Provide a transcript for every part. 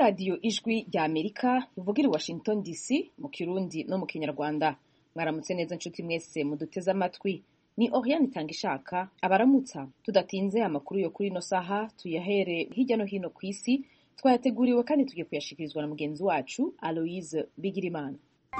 radiyo ijwi rya amerika ruvugira i washington dc mu kirundi no mu kinyarwanda mwaramutse neza nshuti mwese muduteze amatwi ni oriane itanga ishaka abaramutsa tudatinze amakuru yo kuri ino saha tuyahere hirya no hino ku isi twayateguriwe kandi tugiye kuyashikirizwa na mugenzi wacu aloise bigirimana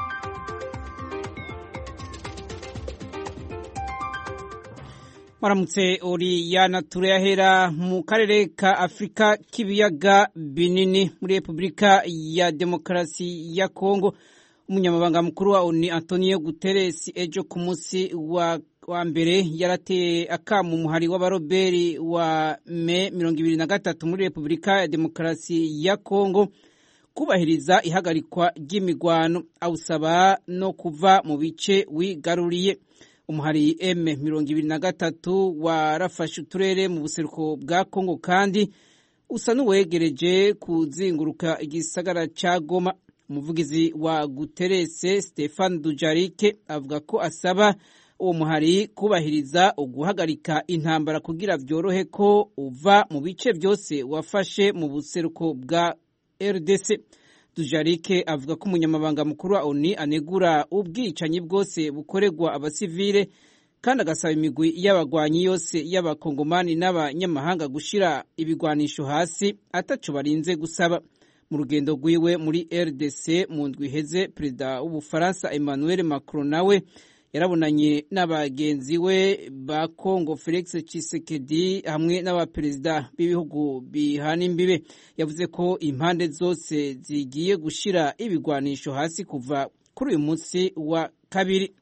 Maramutse Oriyana turayahera mu karere ka Afurika k'ibiyaga binini muri Repubulika ya Demokarasi ya Kongo. Umunyamabanga mukuru wa ONU Antonio Guterres ejo ku munsi wa, wa mbere yarateye akamu umuhari w'abaroberi wa me mirongo ibiri na gatatu muri Repubulika ya Demokarasi ya Kongo kubahiriza ihagarikwa ry'imigwano awusaba no kuva mu bice wigaruriye umuhari M mirongo ibiri na gatatu warafashe uturere mu buseruko bwa Kongo kandi usa n'uwegereje kuzinguruka igisagara ca Goma umuvugizi wa Guterres Stefan Dujarike avuga ko asaba uwo muhari kubahiriza uguhagarika intambara kugira vyorohe ko uva mu bice vyose wafashe mu buseruko bwa RDC Dujarike avuga ko umunyamabanga mukuru wa ONU anegura ubwicanyi bwose bukorerwa abasivile kandi agasaba imigwi y'abagwanyi yose y'abakongomani n'abanyamahanga gushira ibigwanisho hasi ataco barinze gusaba mu rugendo rwiwe muri RDC mu ndwi iheze perezida w'ubufaransa Emmanuel Macron nawe yarabonanye n'abagenzi we ba Congo Felix Tshisekedi hamwe n'abaperezida b'ibihugu bihana imbibe yavuze ko impande zose zigiye gushira ibigwanisho hasi kuva kuri uyu munsi wa kabiri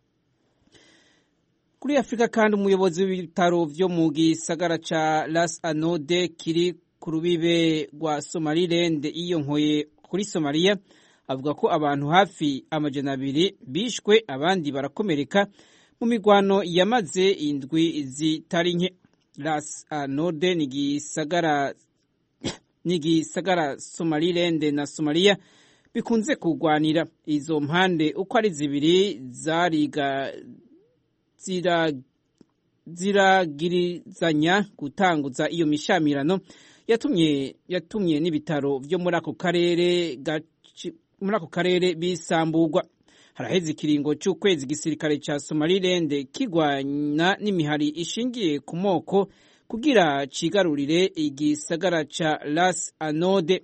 kuri Afurika kandi umuyobozi w'ibitaro vyo mu gisagara ca Las Anode kiri ku rubibe rwa Somaliland yiyonkoye kuri Somalia avuga ko abantu hafi amajana abiri bishwe abandi barakomereka mu migwano yamaze indwi zitari nke Las Anode ni gisagara ni gisagara Somaliland na Somalia bikunze kugwanira izo mpande uko ari zibiri zariga zira ziragirizanya gutanguza iyo mishamirano yatumye yatumye n'ibitaro vyo muri ako karere muri ako karere bisamburwa haraheze ikiringo c'ukwezi igisirikare ca Somaliland kigwana n'imihari ishingiye ku moko kugira cigarurire igisagara ca Las Anode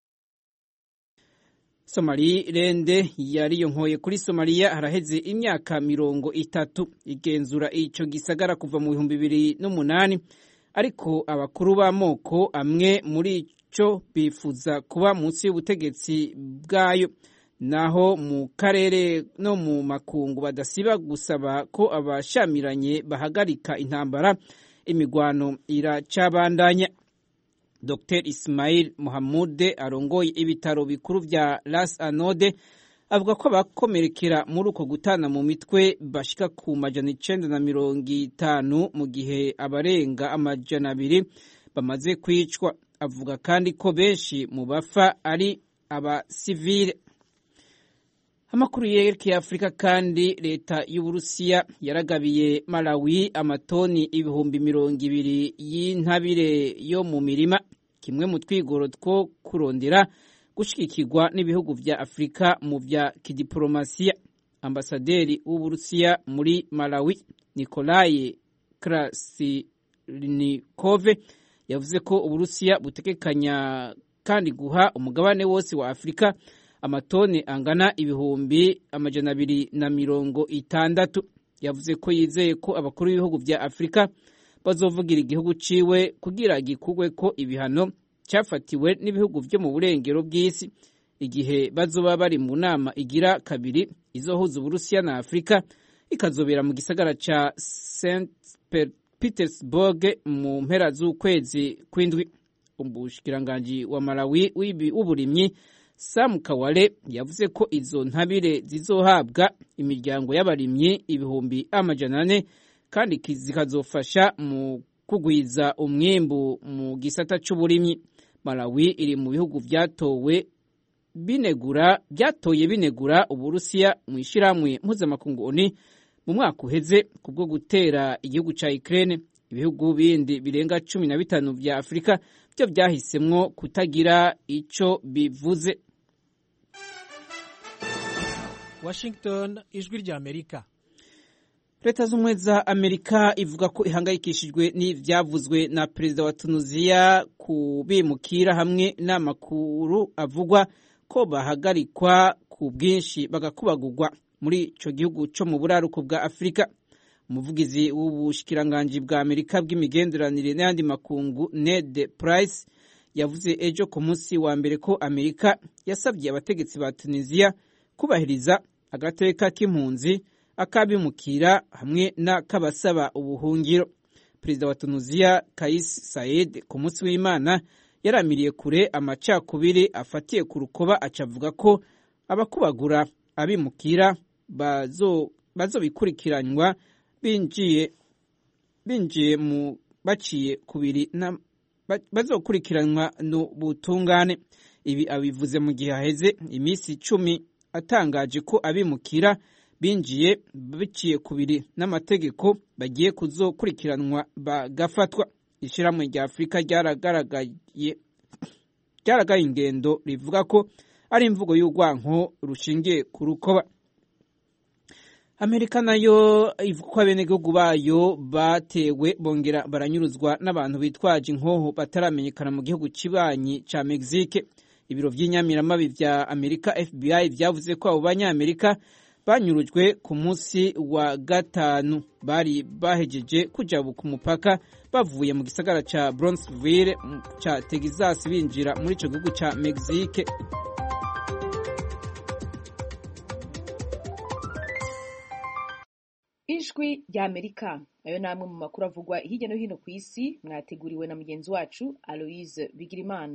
Somaliland yariyonkoye kuri Somalia haraheze imyaka mirongo itatu igenzura ico gisagara kuva mu bihumbi bibiri n'umunani ariko abakuru b'amoko amwe muri co bifuza kuba munsi y'ubutegetsi bwayo naho mu karere no mu makungu badasiba gusaba ko abashamiranye bahagarika intambara imigwano iracabandanya Dr Ismail Mohamude arongoye ibitaro bikuru vya Las Anode avuga ko abakomerekera muri uko gutana mu mitwe bashika ku majana icenda na mirongo itanu mu gihe abarenga amajana abiri bamaze kwicwa avuga kandi ko benshi mu bafa ari abasivile amakuru yerekeye afurika kandi leta y'uburusiya yaragabiye malawi amatoni ibihumbi mirongo ibiri y'intabire yo mu mirima kimwe mu twigoro two kurondera gushigikirwa n'ibihugu vya afurika mu vya kidiplomasiya ambasaderi w'uburusiya muri malawi nikolaye krasinikove yavuze ko uburusiya butegekanya kandi guha umugabane wose wa afurika amatoni angana ibihumbi amajana abiri na mirongo itandatu yavuze ko yizeye ko abakuru b'ibihugu vya afurika bazovugira igihugu ciwe kugira gikugwe ko ibihano cyafatiwe n'ibihugu vyo mu burengero bw'isi igihe bazoba bari mu nama igira kabiri izohuza uburusiya na afurika ikazobera mu gisagara ca st petersburg mu mpera z'ukwezi kw'indwi umushikiranganji wa malawi w'uburimyi Sam Kawale yavuze ko izo ntabire zizohabwa imiryango y'abarimyi ibihumbi amajana ane kandi zikazofasha mu kugwiza umwimbu mu gisata c'uburimyi. Malawi iri mu bihugu vyatowe binegura byatoye binegura Uburusiya mu ishiramwe mpuzamakungu ONU mu mwaka uheze kubwo gutera igihugu ca Ukraine ibihugu bindi birenga cumi na bitanu vya Afurika byo byahisemwo kutagira ico bivuze Washington ijwi rya Amerika leta z'ubumwe za amerika ivuga ko ihangayikishijwe n'ivyavuzwe na perezida wa tunuziya ku bimukira hamwe n'amakuru avugwa ko bahagarikwa ku bwinshi bagakubagurwa muri ico gihugu co mu buraruko bwa afurika umuvugizi w'ubushikiranganji bwa amerika bw'imigenderanire n'ayandi makungu ned price yavuze ejo ku munsi wa mbere ko amerika yasabye abategetsi ba tunisiya kubahiriza agateka k'impunzi akabimukira hamwe n'akabasaba ubuhungiro perezida wa tunuziya kais said ku munsi w'imana yaramiriye kure amacakubiri afatiye ku rukoba acavuga ko abakubagura abimukira bazobikurikiranwa binjiye binjiye mu baciye kubiri bazokurikiranwa n'ubutungane ibi abivuze mu gihe haheze iminsi icumi atangaje ko abimukira binjiye biciye kubiri n'amategeko bagiye kuzokurikiranwa bagafatwa ishyirahamwe rya afurika ryaragaragaye ryaragaye ingendo rivuga ko ari imvugo y'urwanko rushingiye ku rukoba amerika nayo ivuga ko abenegihugu bayo batewe bongera baranyuruzwa n'abantu bitwaje inkoho bataramenyekana mu gihugu kibanyi ca mexique ibiro vy'inyamiramabi vya amerika fbi vyavuze ko abo banyamerika banyurujwe ku munsi wa gatanu bari bahejeje kujabuka umupaka bavuye mu gisagara ca Bronxville ca Texas binjira muri ico gihugu ca Mexique ijwi rya amerika ayo ni amwe mu makuru avugwa hirya no hino ku isi mwateguriwe na mugenzi wacu aloise bigirimana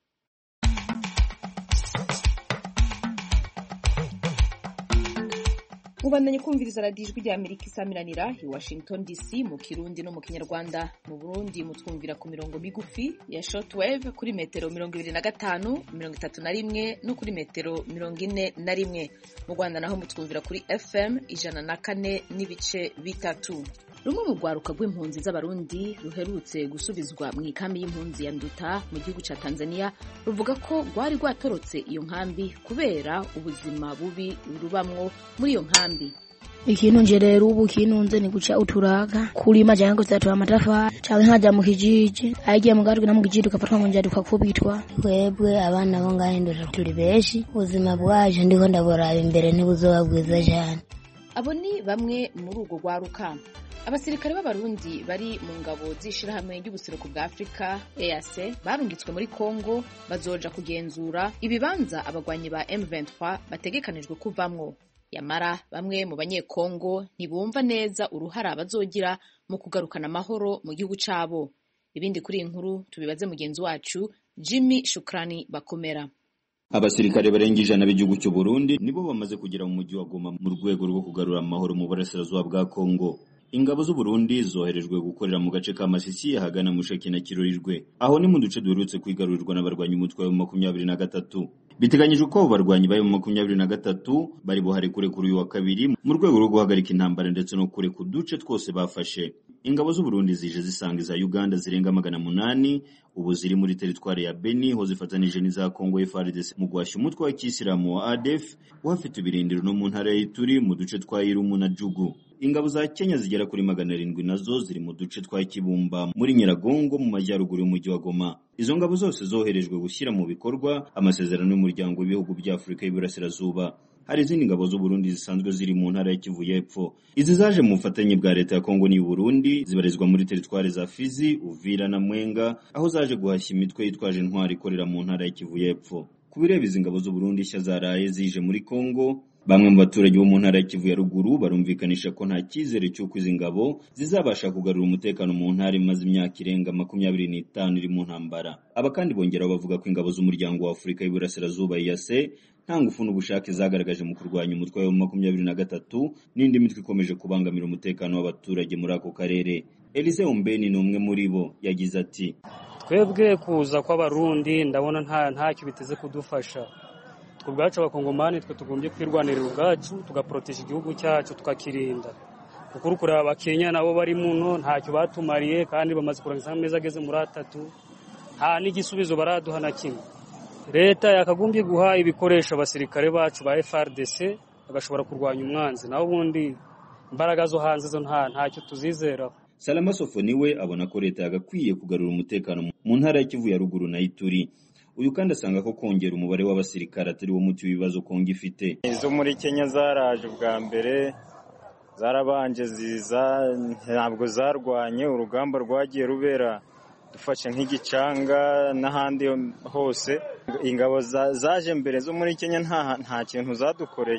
mubandanye kumviriza radiyo ijwi rya amerika isaminanira i washington dc mu kirundi no mu kinyarwanda mu burundi mutwumvira ku mirongo migufi ya shortwave kuri metero mirongo ibiri na gatanu mirongo itatu na rimwe no kuri metero mirongo ine na rimwe mu rwanda naho mutwumvira kuri fm ijana na kane n'ibice bitatu rumwe mu rwaruka rw'impunzi z'abarundi ruherutse gusubizwa mu ikambi y'impunzi ya nduta mu gihugu cya tanzania ruvuga ko rwari rwatorotse iyo nkambi kubera ubuzima bubi rubamwo muri iyo nkambi ikintu nje rero ubu kinunze ni guca uturaga kulima canke kuzatura amatafari canke nkaja mu kijiji agiye mu gatwe no mu kijiji tugafatwa mu njari tukakubitwa twebwe abana bo ngahindura turi benshi ubuzima bwaje ndiko ndaburaba imbere ntibuzoba bwiza cane abo ni bamwe muri urwo rwaruka abasirikare b'abarundi bari mu ngabo z'ishirahamwe ry'ubuseruko bwa afurika eac barungitswe muri congo bazoja kugenzura ibibanza abagwanyi ba m23 bategekanijwe kuvamwo yamara bamwe mu banyekongo ntibumva neza uruhara bazogira mu kugarukana amahoro mu gihugu cabo ibindi kuri iyi nkuru tubibaze mugenzi wacu jimmy shukrani bakomera abasirikare barenga ijana b'igihugu cy'u Burundi nibo bamaze kugera mu mujyi wa Goma mu rwego rwo kugarura amahoro mu burasirazuba bwa Kongo ingabo z'u Burundi zoherejwe gukorera mu gace ka Masisi ahagana mu Sheki na Kirorirwe aho ni mu duce duherutse kwigarurirwa n'abarwanyi umutwe wa makumyabiri na gatatu biteganyijwe ko abo barwanyi bari mu makumyabiri na gatatu bari buhare kure kuri uyu wa kabiri mu rwego rwo guhagarika intambara ndetse no kure ku duce twose bafashe ingabo z'u Burundi zije zisanga iza Uganda zirenga magana munani ubu ziri muri teritwari ya Beni ho zifatanije n'iza Kongo FARDC mu guhashya umutwe wa kisilamu wa ADF uhafite ibirindiro no mu ntara y'Ituri mu duce twa Irumu na Jugu ingabo za Kenya zigera kuri magana arindwi nazo ziri mu duce twa Kibumba muri Nyiragongo mu majyaruguru y'umujyi wa Goma izo ngabo zose zoherejwe gushyira mu bikorwa amasezerano y'umuryango w'ibihugu bya Afurika y'Iburasirazuba hari izindi ngabo z'u Burundi zisanzwe ziri mu ntara ya Kivu y'Epfo izi zaje mu bufatanye bwa leta ya Kongo n'i Burundi zibarizwa muri teritwari za Fizi Uvira na Mwenga aho zaje guhashya imitwe yitwaje intwari ikorera mu ntara ya Kivu y'Epfo ku bireba izi ngabo z'u Burundi nshya zaraye zije muri Kongo Bamwe mu baturage bo mu ntara ya Kivu ya ruguru barumvikanisha ko nta cyizere cy'uko izi ngabo zizabasha kugarura umutekano mu ntara imaze imyaka irenga makumyabiri n'itanu iri mu ntambara. Aba kandi bongeraho bavuga ko ingabo z'umuryango wa Afurika y'Iburasirazuba EAC nta ngufu n'ubushake zagaragaje mu kurwanya umutwe wa makumyabiri na gatatu n'indi mitwe ikomeje kubangamira umutekano w'abaturage muri ako karere. Elise Ombeni ni umwe muri bo yagize ati twebwe kuza kw'abarundi ndabona nta ntacyo biteze kudufasha twe ubwacu abakongomani twe tugombye kwirwanirira ubwacu tugaporoteje igihugu cyacu tukakirinda kuko uri kureba abakenya nabo bari muno ntacyo batumariye kandi bamaze kurangiza amezi ageze muri atatu nta n'igisubizo baraduha na kimwe leta yakagombye guha ibikoresho abasirikare bacu ba FRDC bagashobora kurwanya umwanzi naho ubundi imbaraga zo hanze zo nta ntacyo tuzizeraho Salama Sofoni we abona ko leta yagakwiye kugarura umutekano mu ntara ya Kivu ya ruguru na Ituri uyu kandi asanga ko kongera umubare w'abasirikare atari wo muti w'ibibazo Kongo ifite izo muri Kenya zaraje bwa mbere zarabanje ziza ntabwo zarwanye urugamba rwagiye rubera dufashe nk'igicanga n'ahandi hose ingabo zaje mbere zo muri Kenya nta kintu zadukoreye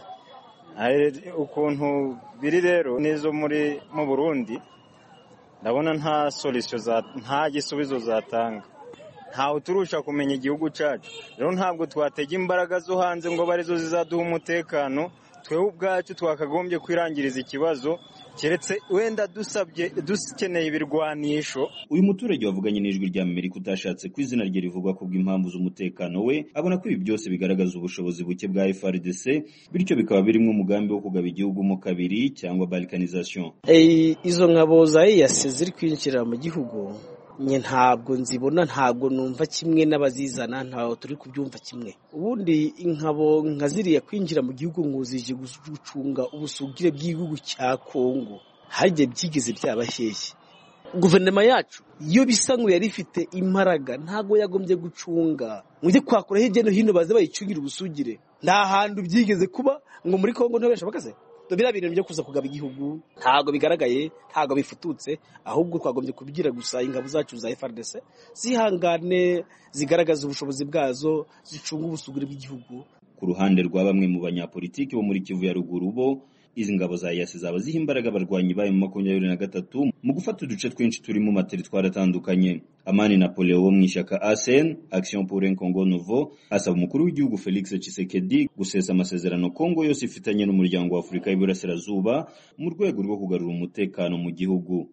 ukuntu biri rero n'izo muri mu Burundi ndabona nta solution nta gisubizo zatanga ntawe turusha kumenya igihugu cyacu rero ntabwo twatega imbaraga zo hanze ngo arizo zizaduha umutekano twewe ubwacu twakagombye kwirangiriza ikibazo keretse wenda dusabye dukeneye ibirwanisho uyu muturage wavuganye n'ijwi rya Amerika utashatse ko izina rye rivugwa ku bw'impamvu z'umutekano we abona ko ibi byose bigaragaza ubushobozi buke bwa FRDC bityo bikaba birimo umugambi wo kugaba igihugu mo kabiri cyangwa balkanization izo nkabo za EAC ziri kwinjira mu gihugu nye ntabwo nzibona ntabwo numva kimwe n'abazizana ntabwo turi kubyumva kimwe ubundi inkabo nka ziriya kwinjira mu gihugu ngo zije gucunga ubusugire bw'igihugu cya Kongo hagiye byigeze byaba hehe guverinoma yacu iyo bisa ngo yari ifite imbaraga ntabwo yagombye gucunga mujye kwakura hirya no hino baze bayicungira ubusugire nta hantu byigeze kuba ngo muri Kongo ntibesha bakaze biriya bintu byo kuza kugaba igihugu ntabwo bigaragaye ntabwo bifututse ahubwo twagombye kubigira gusa ingabo zacu za FRDC zihangane zigaragaza ubushobozi bwazo zicunga ubusugire bw'igihugu ku ruhande rwa bamwe mu banyapolitiki bo muri Kivu ya ruguru bo izi ngabo za yasi zaba ziha imbaraga abarwanyi bayo mu makumyabiri na gatatu mu gufata uduce twinshi turi mu materitwari atandukanye amani napoleon wo mu ishyaka asen action pour un congo nouveau asaba umukuru w'igihugu felix tshisekedi gusesa amasezerano kongo yose ifitanye n'umuryango wa afurika y'iburasirazuba mu rwego rwo kugarura umutekano mu gihugu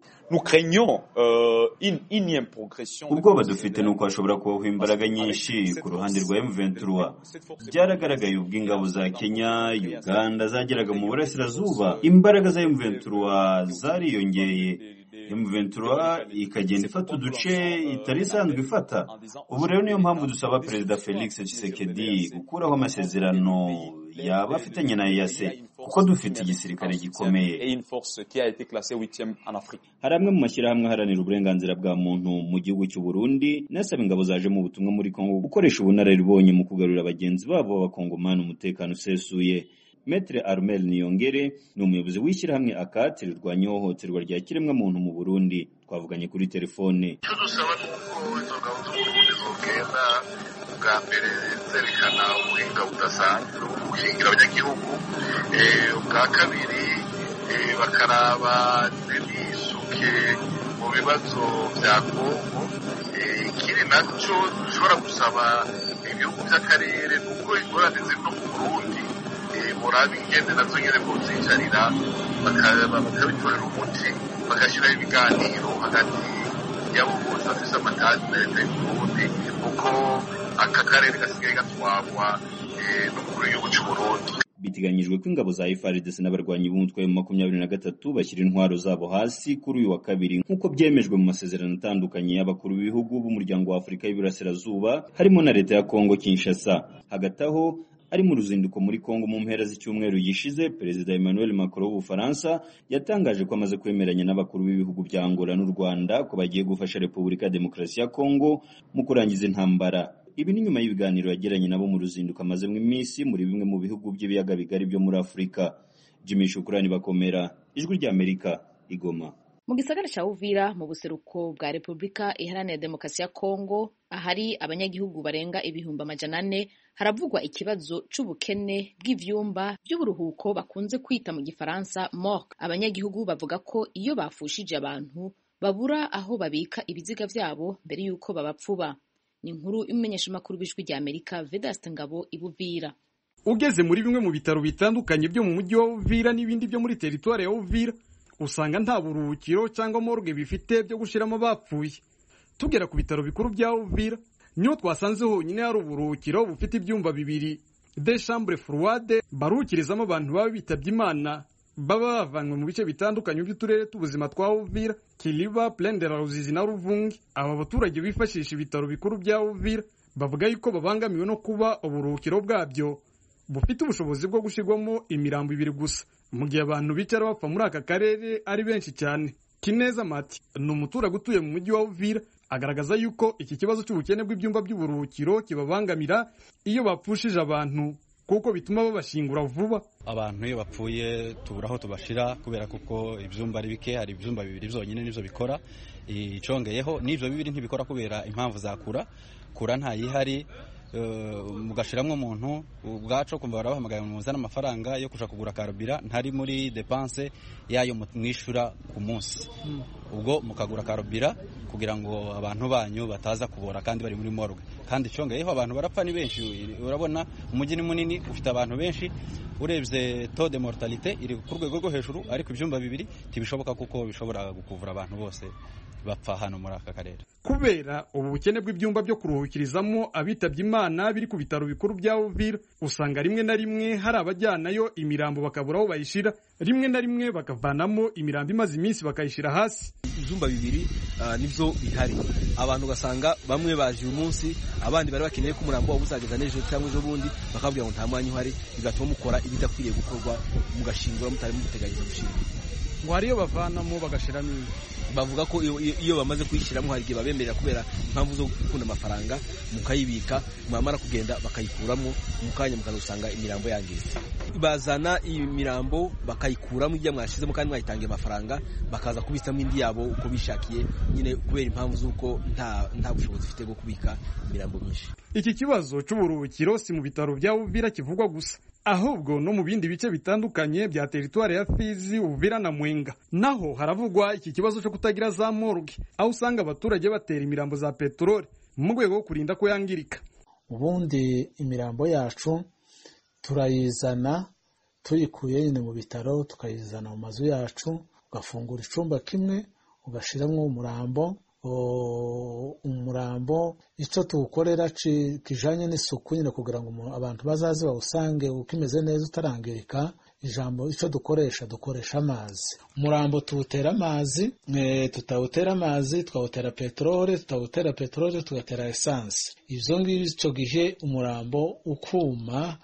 ubwoba dufite ni uko hashobora kubaho imbaraga nyinshi ku ruhande rwa m23 byaragaragaye ubwo ingabo za kenya uganda zageraga mu burasirazuba imbaraga za m23 zariyongeye M23 ikagenda ifata uduce itari isanzwe ifata ubu rero niyo mpamvu dusaba perezida Felix Tshisekedi gukuraho amasezerano yaba afitanye na EAC kuko dufite igisirikare gikomeye hari amwe mu mashyirahamwe aharanira uburenganzira bwa muntu mu gihugu cy'u Burundi nasaba ingabo zaje mu butumwa muri Kongo gukoresha ubunararibonye mu kugarurira bagenzi babo b'abakongomani umutekano usesuye Metre Armel Niyongere ni umuyobozi w'ishyirahamwe akati rirwanya ihohoterwa rya kiremwamuntu mu Burundi twavuganye kuri telefone icyo dusaba ni uko izo ngabo zo mu Burundi zogenda bwa mbere zerekana ubuhinga budasanzwe bwo gukingira abanyagihugu ubwa kabiri bakaraba n'isuke mu bibazo bya Kongo ikindi nacyo dushobora gusaba ibihugu by'akarere kuko ingorane ziri no mu Burundi murabi ingende nazo nyine kuzicarira bakabitorera umuti bagashyiraho ibiganiro hagati y'abo bose bafite amatasi na leta y'uburundi kuko aka karere gasigaye gatwarwa n'umukuru w'igihugu cy'uburundi biteganyijwe ko ingabo za FARDC n'abarwanyi b'umutwe wa makumyabiri na gatatu bashyira intwaro zabo hasi kuri uyu wa kabiri nk'uko byemejwe mu masezerano atandukanye y'abakuru b'ibihugu b'umuryango wa Afurika y'Iburasirazuba harimo na leta ya Kongo Kinshasa hagati aho ari mu ruzinduko muri Kongo mu mpera z'icyumweru gishize Perezida Emmanuel Macron w'Ubufaransa yatangaje ko amaze kwemeranya n'abakuru b'ibihugu bya Angola n'u Rwanda ko bagiye gufasha Repubulika ya Demokarasi ya Kongo mu kurangiza intambara ibi ni nyuma y'ibiganiro yagiranye nabo mu ruzinduko amazemo iminsi muri bimwe mu bihugu by'ibiyaga bigari byo muri Afurika Jimmy Shukrani bakomera ijwi rya Amerika igoma mu gisagara cya Uvira mu buseruko bwa Repubulika Iharanira Demokarasi ya Kongo ahari abanyagihugu barenga ibihumbi amajana ane haravugwa ikibazo c'ubukene bw'ivyumba by'uburuhuko bakunze kwita mu gifaransa morgue abanyagihugu bavuga ko iyo bafushije abantu babura aho babika ibiziga vyabo mbere y'uko babapfuba ni inkuru y'umumenyeshamakuru w'ijwi rya Amerika Vedaste Ngabo ibuvira ugeze muri bimwe mu bitaro bitandukanye byo mu mujyi wa Uvira n'ibindi byo muri teritwari ya Uvira usanga nta buruhukiro cyangwa morgue bifite byo gushiramo bapfuye tugera ku bitaro bikuru bya Uvira niho twasanze honyine hari uburuhukiro bufite ibyumba bibiri de chambre froide baruhukirizamo abantu baba bitabye imana baba bavanywe mu bice bitandukanye by'uturere t'ubuzima twa uvira kiliba plende la ruzizi na ruvungi aba baturage bifashisha ibitaro bikuru bya uvira bavuga yuko babangamiwe no kuba uburuhukiro bwabyo bufite ubushobozi bwo gushyirwamo imirambo ibiri gusa mu gihe abantu bicara bapfa muri aka karere ari benshi cyane kineza mati ni umuturage utuye mu mujyi wa uvira agaragaza yuko iki kibazo cy'ubukene bw'ibyumba by'uburuhukiro kibabangamira iyo bapfushije abantu kuko bituma babashingura vuba abantu iyo bapfuye tubura aho tubashira kubera kuko ibyumba ari bike hari ibyumba bibiri byonyine nibyo bikora icongeyeho n'ibyo bibiri ntibikora kubera impamvu za kura kura ntayihari mugashiramwo umuntu ubwacu kumva barabahamagaye muzana amafaranga yo kuja kugura karubira ntari muri depanse yayo mwishura ku munsi ubwo mukagura karubira kugira ngo abantu banyu bataza kubora kandi bari muri morgue kandi icongeyeho abantu barapfa ni benshi urabona umujyi ni munini ufite abantu benshi urebye taux de mortalité iri ku rwego rwo hejuru ariko ibyumba bibiri ntibishoboka kuko bishobora gukuvura abantu bose bapfa hano muri aka karere kubera ubu bukene bw'ibyumba byo kuruhukirizamo abitabye imana biri ku bitaro bikuru bya uvira usanga rimwe na rimwe hari abajyanayo imirambo bakabura aho bayishira rimwe na rimwe bakavanamo imirambo imaze iminsi bakayishyira hasi ibyumba bibiri nibyo bihari abantu ugasanga bamwe baje uyu munsi abandi bari bakeneye ko umurambo waba uzageza n'ejo cyangwa ejo bundi bakabwira ngo nta mwanya uhari bigatuma mukora ibidakwiriye gukorwa mugashingura mutari muteganyije gushinga ngo hari iyo bavanamo bagashyiramo ibi bavuga ko iyo bamaze kuyishyiramo hari igihe babemerera kubera impamvu zo gukunda amafaranga mukayibika mwamara kugenda bakayikuramo mu kanya mukaza usanga imirambo yangiritse bazana iyi mirambo bakayikuramo ibyo mwashyizemo kandi mwayitangiye amafaranga bakaza kubitsamo indi yabo uko bishakiye nyine kubera impamvu z'uko nta nta bushobozi ufite bwo kubika imirambo myinshi iki kibazo cy'uburuhukiro si mu bitaro bya uvira kivugwa gusa ahubwo no mu bindi bice bitandukanye bya teritwari ya Fizi Uvira na Mwenga naho haravugwa iki kibazo cyo kutagira za morgue aho usanga abaturage batera imirambo za peteroli mu rwego rwo kurinda ko yangirika ubundi imirambo yacu turayizana tuyikuye nyine mu bitaro tukayizana mu mazu yacu ugafungura icumba kimwe ugashyiramo umurambo umurambo icyo tuwukorera kijanye n'isuku nyine kugira ngo abantu bazaze bawusange ukimeze neza utarangirika ijambo icyo dukoresha dukoresha amazi umurambo tuwutera amazi tutawutera amazi twawutera peteroli tutawutera peteroli tugatera esanse ibyo ngibyo icyo gihe umurambo ukuma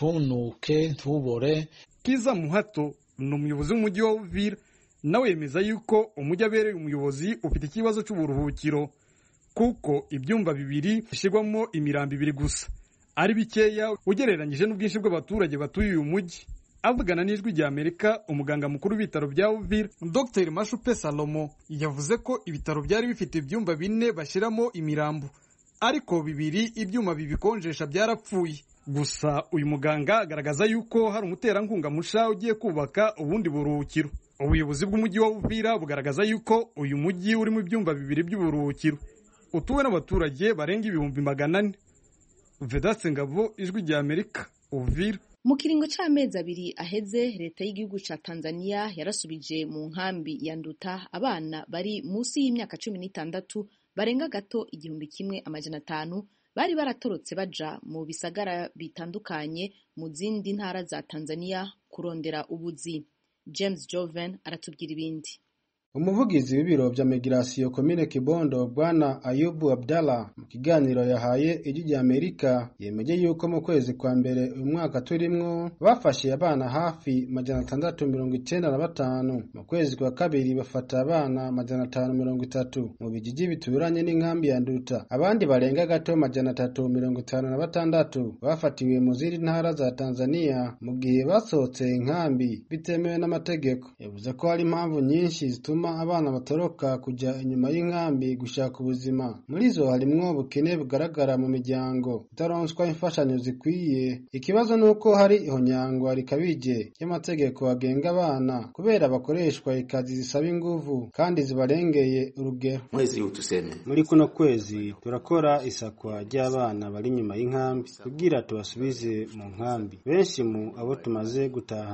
ntunuke ntubore kiza muhato ni umuyobozi w'umujyi wa uvira nawe yemeza yuko umujyi abereye umuyobozi ufite ikibazo cy'uburuhukiro kuko ibyumba bibiri bishyirwamo imirambo ibiri gusa ari bikeya ugereranyije n'ubwinshi bw'abaturage batuye uyu mujyi avugana n'ijwi rya amerika umuganga mukuru w'ibitaro bya uvira dr mashupe salomo yavuze ko ibitaro byari bifite ibyumba bine bashyiramo imirambo ariko bibiri ibyuma bibikonjesha byarapfuye gusa uyu muganga agaragaza yuko hari umuterankunga musha ugiye kubaka ubundi buruhukiro ubuyobozi bw'umujyi wa uvira bugaragaza yuko uyu mujyi urimo ibyumba bibiri by'uburuhukiro utuwe n'abaturage barenga ibihumbi magana ane vedaste ngabo ijwi rya amerika uvira mu kiringo c'amezi abiri aheze leta y'igihugu ca tanzania yarasubije mu nkambi ya nduta abana bari munsi y'imyaka cumi n'itandatu barenga gato igihumbi kimwe amajana atanu bari baratorotse baja mu bisagara bitandukanye mu zindi ntara za tanzania kurondera ubuzi james joven aratubwira ibindi umuvugizi w'ibiro bya migirasiyo komine kibondo bwana ayubu abdallah mu kiganiro yahaye ijwi rya amerika yemeje yuko mu kwezi kwa mbere uyu mwaka turimwo bafashe abana hafi majana atandatu mirongo icyenda na batanu mu kwezi kwa kabiri bafata abana majana atanu mirongo itatu mu bijiji bituranye n'inkambi ya nduta abandi barenga gato majana atatu mirongo itanu na batandatu bafatiwe mu zindi ntara za tanzania mu gihe basohotse inkambi bitemewe n'amategeko yavuze ko hari impamvu nyinshi zituma abana batoroka kujya inyuma y'inkambi gushaka ubuzima muri zo harimwo ubukene bugaragara mu miryango itaronswa imfashanyo zikwiye ikibazo ni uko hari ihonyangwa rikabije ry'amategeko agenga abana kubera bakoreshwa ikazi zisaba inguvu kandi zibarengeye urugero mwezi huu tuseme muri kuno kwezi turakora isakwa ry'abana bari inyuma y'inkambi kugira tubasubize mu nkambi benshi mu abo tumaze gutahana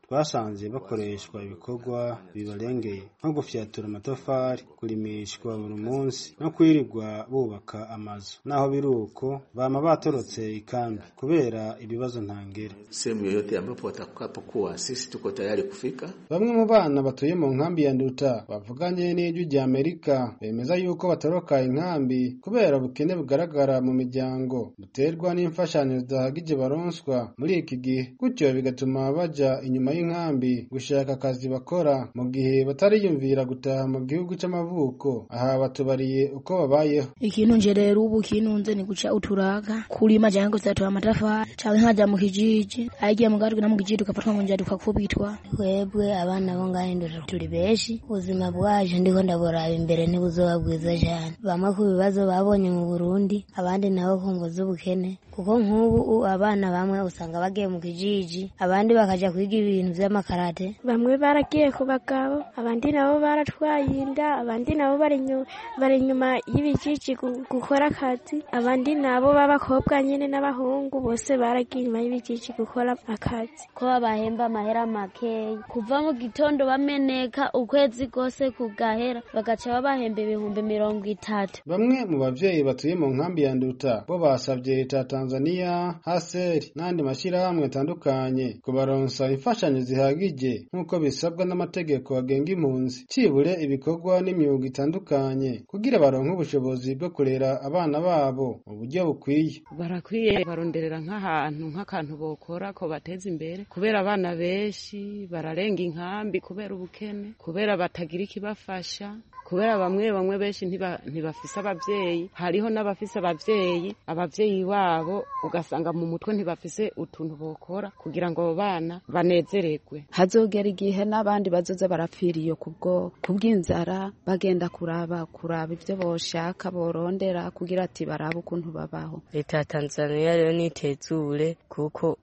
twasanze bakoreshwa ibikorwa bibarengeye nko gufyatura amatafari kurimishwa buri munsi no kwirirwa bubaka amazu naho biri uko bama batorotse ikambi kubera ibibazo ntangere sehemu yoyote ambapo watakapokuwa sisi tuko tayari kufika bamwe mu bana batuye mu nkambi ya nduta bavuganye n'ijwi rya amerika bemeza yuko batoroka inkambi kubera ubukene bugaragara mu miryango buterwa n'imfashanyo zidahagije baronswa muri iki gihe gutyo bigatuma baja inyuma y'inkambi gushaka akazi bakora mu gihe batariyumvira gutaha mu gihugu c'amavuko aha batubariye uko babayeho ikintu nje rero ubu kinunze ni guca uturaga kulima canke kuzatora amatafari canke nkaja mu kijiji agiye mu gatwe na mu kijiji ugafatwa mu njya tukakubitwa twebwe abana bo ngahe ndura turi benshi ubuzima bwaje ndiko ndaburaba imbere ntibuzoba bwiza cyane bamwe ku bibazo babonye mu Burundi abandi nabo ku ngo z'ubukene kuko nk'ubu abana bamwe usanga bagiye mu kijiji abandi bakaja kwiga ibintu vy'amakarate bamwe baragiye ku bagabo abandi nabo baratwaye inda abandi nabo bari inyuma y'ibijiji gukora akazi abandi nabo b'abakobwa nyine n'abahungu bose baragiye inyuma y'ibijiji gukora akazi ko babahemba amahera makeya kuva mu gitondo bameneka ukwezi kose kugahera bagaca babahemba ibihumbi mirongo itatu bamwe mu bavyeyi batuye mu nkambi ya nduta bo basavye leta ya tanzania haseri n'andi mashyirahamwe atandukanye kubaronsa imfashanyo zihagije nk'uko bisabwa n'amategeko agenga impunzi cibure ibikorwa n'imyuga itandukanye kugira baronke ubushobozi bwo kurera abana babo mu buryo bukwiye barakwiye baronderera nk'ahantu nk'akantu bokora ko bateza imbere kubera abana benshi bararenga inkambi kubera ubukene kubera batagira ikibafasha kubera bamwe bamwe benshi ntibafise abavyeyi hariho n'abafise abavyeyi abavyeyi babo ugasanga mu mutwe ntibafise utuntu bokora kugira ngo abo bana banezererwe hazogera igihe n'abandi bazoza barapfiriye kubwo kubw'inzara bagenda kuraba kuraba ivyo boshaka borondera kugira ati barabe ukuntu babaho leta ya tanzania rero nitezure kuko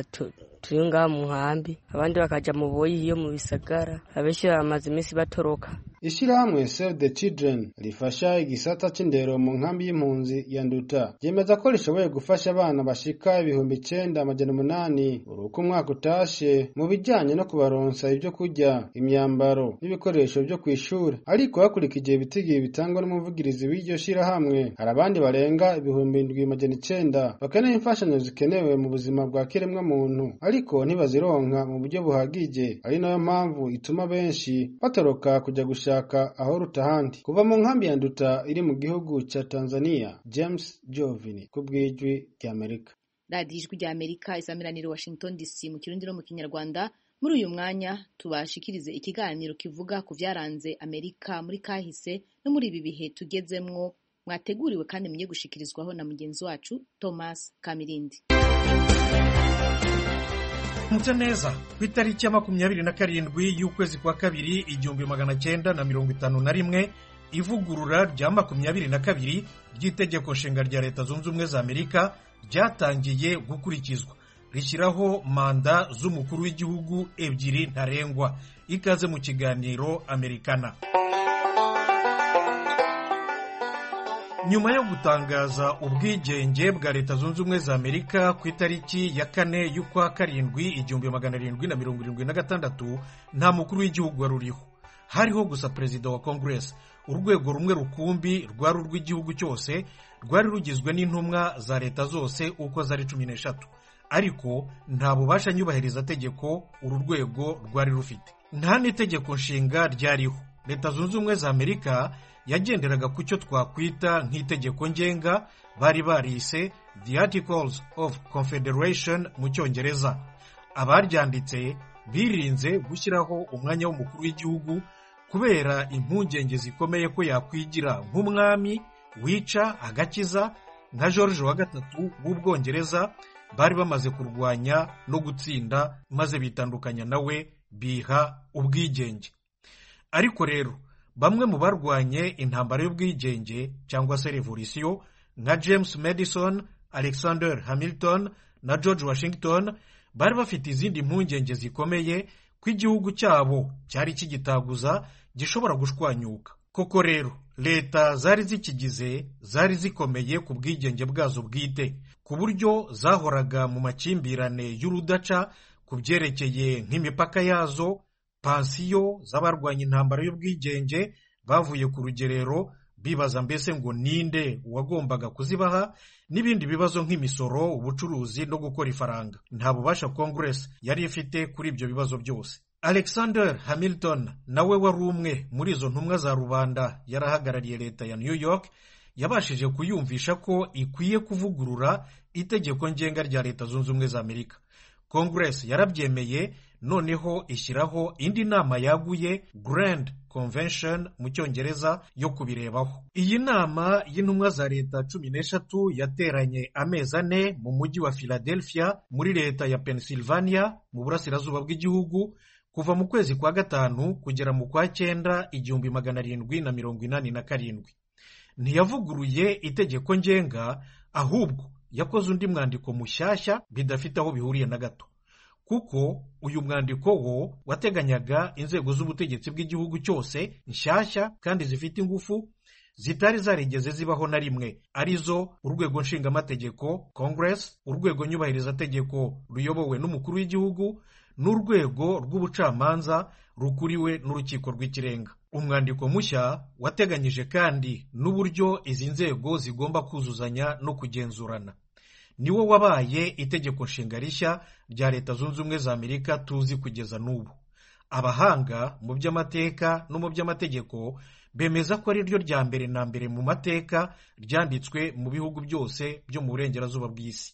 turi ngaha mu nkambi abandi bakaja mu boyi iyo mu bisagara abenshi bamaze iminsi batoroka ishirahamwe Save the Children rifasha igisata c'indero mu nkambi y'impunzi ya Nduta ryemeza ko rishoboye gufasha abana bashika ibihumbi icenda amajana umunani uruko umwaka utashe mu bijanye no kubaronsa ibyo kurya imyambaro n'ibikoresho vyo kw'ishure ariko hakurikije ibitigiri bitangwa n'umuvugirizi w'iryo shirahamwe hari abandi barenga ibihumbi indwi amajana icenda bakeneye imfashanyo zikenewe mu buzima bwa kiremwa muntu ariko ntibazironka mu buryo buhagije ari nayo mpamvu ituma benshi batoroka kuja gushaka aho ruta ahandi kuva mu nkambi ya nduta iri mu gihugu ca tanzania james jovini ku bw'ijwi ry'amerika radiyo ijwi ry'amerika isamiraniye washington dc mu kirundi no mu kinyarwanda muri uyu mwanya tubashikirize ikiganiro kivuga ku byaranze amerika muri kahise no muri ibi bihe tugezemwo mwateguriwe kandi mugiye gushikirizwaho na mugenzi wacu thomas kamirindi mutse neza ku itariki ya makumyabiri na karindwi y'ukwezi kwa kabiri igihumbi magana cyenda na mirongo itanu na rimwe ivugurura rya makumyabiri na kabiri ry'itegeko nshinga rya leta zunze ubumwe za amerika ryatangiye gukurikizwa rishyiraho manda z'umukuru w'igihugu ebyiri ntarengwa ikaze mu kiganiro amerikana nyuma yo gutangaza ubwigenge bwa leta zunze ubumwe za amerika ku itariki ya kane y'ukwa karindwi igihumbi magana arindwi na mirongo irindwi na gatandatu nta mukuru w'igihugu wari uriho hariho gusa perezida wa kongeresi urwego rumwe rukumbi rwari urw'igihugu cyose rwari rugizwe n'intumwa za leta zose uko zari cumi n'eshatu ariko nta bubasha nyubahiriza tegeko uru rwego rwari rufite nta n'itegeko nshinga ryariho leta zunze ubumwe za amerika yagenderaga ku cyo twakwita nk'itegeko ngenga bari barise the articles of confederation mu cyongereza abaryanditse birinze gushyiraho umwanya w'umukuru w'igihugu kubera impungenge zikomeye ko yakwigira nk'umwami wica agakiza nka george wa gatatu w'ubwongereza bari bamaze kurwanya no gutsinda maze bitandukanya nawe biha ubwigenge ariko rero bamwe mu barwanye intambara y'ubwigenge cyangwa se revolisiyo nka james madison alexander hamilton na george washington bari bafite izindi mpungenge zikomeye ko igihugu cyabo cyari kigitaguza gishobora gushwanyuka koko rero leta zari zikigize zari zikomeye ku bwigenge bwazo bwite ku buryo zahoraga mu makimbirane y'urudaca ku byerekeye nk'imipaka yazo pansiyo z'abarwanya intambara y'ubwigenge bavuye ku rugerero bibaza mbese ngo ninde uwagombaga kuzibaha n'ibindi bibazo nk'imisoro ubucuruzi no gukora ifaranga nta bubasha congress yari ifite kuri ibyo bibazo byose alexander hamilton nawe wari umwe muri izo ntumwa za rubanda yarahagarariye leta ya new york yabashije kuyumvisha ko ikwiye kuvugurura itegeko ngenga rya leta zunze ubumwe za amerika congress yarabyemeye noneho ishyiraho indi nama yaguye grand convention mu cyongereza yo kubirebaho iyi nama y'intumwa za leta cumi n'eshatu yateranye amezi ane mu mujyi wa philadelphia muri leta ya pennsylvania mu burasirazuba bw'igihugu kuva mu kwezi kwa gatanu kugera mu kwa cyenda igihumbi magana arindwi na mirongo inani na karindwi ntiyavuguruye itegeko ngenga ahubwo yakoze undi mwandiko mushyashya bidafite aho bihuriye na gato kuko uyu mwandiko wo wateganyaga inzego z'ubutegetsi bw'igihugu cyose nshyashya kandi zifite ingufu zitari zarigeze zibaho na rimwe arizo urwego nshingamategeko congress urwego nyubahirizategeko ruyobowe n'umukuru w'igihugu n'urwego rw'ubucamanza rukuriwe n'urukiko rw'ikirenga umwandiko mushya wateganyije kandi n'uburyo izi nzego zigomba kuzuzanya no kugenzurana niwo wabaye itegeko nshinga rishya rya leta zunze ubumwe za amerika tuzi kugeza n'ubu abahanga mu by'amateka no mu by'amategeko bemeza ko ari ryo rya mbere na mbere mu mateka ryanditswe mu bihugu byose byo mu burengerazuba bw'isi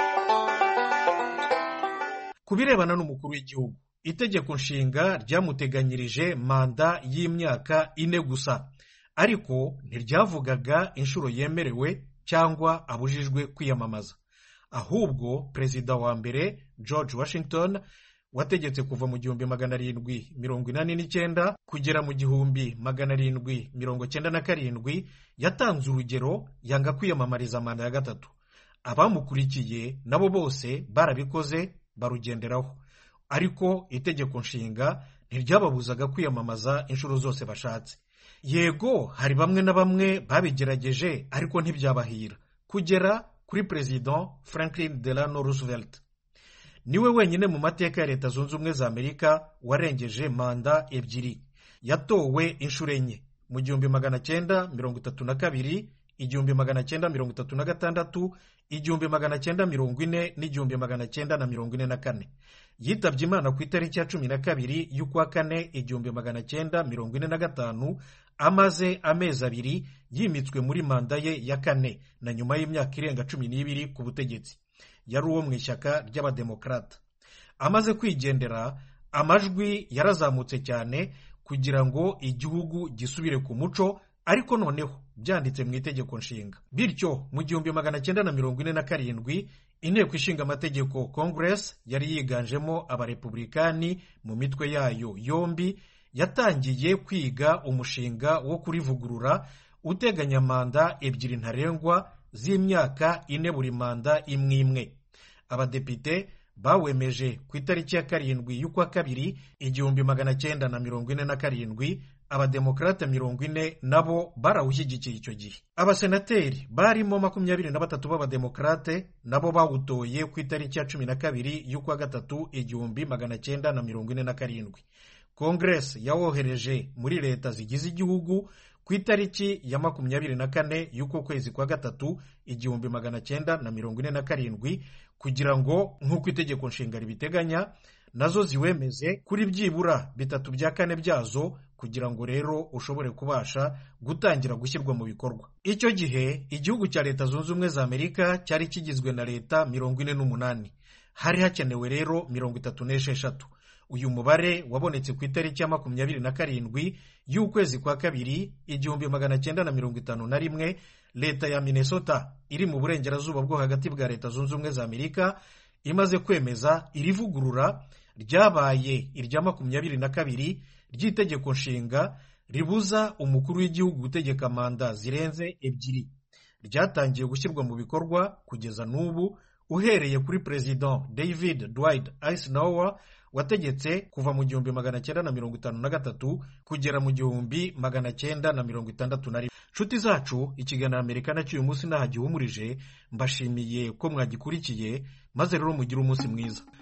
ku birebana n'umukuru w'igihugu itegeko nshinga ryamuteganyirije manda y'imyaka ine gusa ariko ntiryavugaga inshuro yemerewe cyangwa abujijwe kwiyamamaza ahubwo perezida wa mbere george washington wategetse kuva mu gihumbi magana arindwi mirongo inani n'icyenda kugera mu gihumbi magana arindwi mirongo cyenda na karindwi yatanze urugero yanga kwiyamamariza manda ya gatatu abamukurikiye nabo bose barabikoze barugenderaho ariko itegeko nshinga ntiryababuzaga kwiyamamaza inshuro zose bashatse yego hari bamwe na bamwe babigerageje ariko ntibyabahira kugera kuri perezida franklin delano roosevelt niwe wenyine mu mateka ya leta zunze ubumwe za amerika warengeje manda ebyiri yatowe inshuro enye mu gihumbi magana cyenda mirongo itatu na kabiri igihumbi magana cyenda mirongo itatu na gatandatu igihumbi magana cyenda mirongo ine n'igihumbi magana cyenda na mirongo ine na kane yitabye imana ku itariki ya cumi na kabiri y'ukwa kane igihumbi magana cyenda mirongo ine na gatanu amaze amezi abiri yimitswe muri manda ye ya kane na nyuma y'imyaka irenga cumi n'ibiri ku butegetsi yari uwo mu ishyaka ry'abademokarata amaze kwigendera amajwi yarazamutse cyane kugira ngo igihugu gisubire ku muco ariko noneho byanditse mu itegeko nshinga bityo mu gihumbi magana cyenda na mirongo ine na karindwi inteko ishinga amategeko congress yari yiganjemo abarepublikani mu mitwe yayo yombi yatangiye kwiga umushinga wo kurivugurura uteganya manda ebyiri ntarengwa z'imyaka ine buri manda imwe imwe abadepite bawemeje ku itariki ya karindwi y'ukwa kabiri igihumbi magana cyenda na mirongo ine na karindwi abademokarate mirongo ine nabo barawushyigikiye icyo gihe abasenateri barimo makumyabiri na batatu b'abademokarate nabo bawutoye ku itariki ya cumi na kabiri y'ukwa gatatu igihumbi magana cyenda na mirongo ine na karindwi kongeresi yawohereje muri leta zigize igihugu ku itariki ya makumyabiri na kane y'uko kwezi kwa gatatu igihumbi magana cyenda na mirongo ine na karindwi kugira ngo nk'uko itegeko nshinga ribiteganya nazo ziwemeze kuri byibura bitatu bya kane byazo kugira ngo rero ushobore kubasha gutangira gushyirwa mu bikorwa icyo gihe igihugu cya leta zunze ubumwe za amerika cyari kigizwe na leta mirongo ine n'umunani hari hakenewe rero mirongo itatu n'esheshatu uyu mubare wabonetse ku itariki ya makumyabiri na karindwi y'ukwezi kwa kabiri igihumbi magana cyenda na mirongo itanu na rimwe leta ya minnesota iri mu burengerazuba bwo hagati bwa leta zunze ubumwe za amerika imaze kwemeza irivugurura ryabaye irya makumyabiri na kabiri ry'itegeko nshinga ribuza umukuru w'igihugu gutegeka manda zirenze ebyiri ryatangiye gushyirwa mu bikorwa kugeza n'ubu uhereye kuri perezida david dwight eisenhower wategetse kuva mu gihumbi magana cyenda na mirongo itanu na gatatu kugera mu gihumbi magana cyenda na mirongo itandatu na rimwe nshuti zacu ikiganiro amerika nacyo uyu munsi ntaho gihumurije mbashimiye ko mwagikurikiye maze rero mugire umunsi mwiza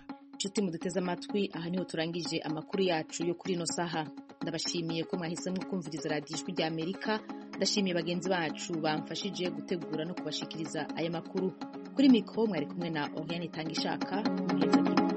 nshuti muduteze amatwi aha niho turangije amakuru yacu yo kuri ino saha ndabashimiye ko mwahisemo kumviriza radiyo ijwi rya amerika ndashimiye bagenzi bacu bamfashije gutegura no kubashikiriza aya makuru kuri mikoro mwari kumwe na oriane itanga ishaka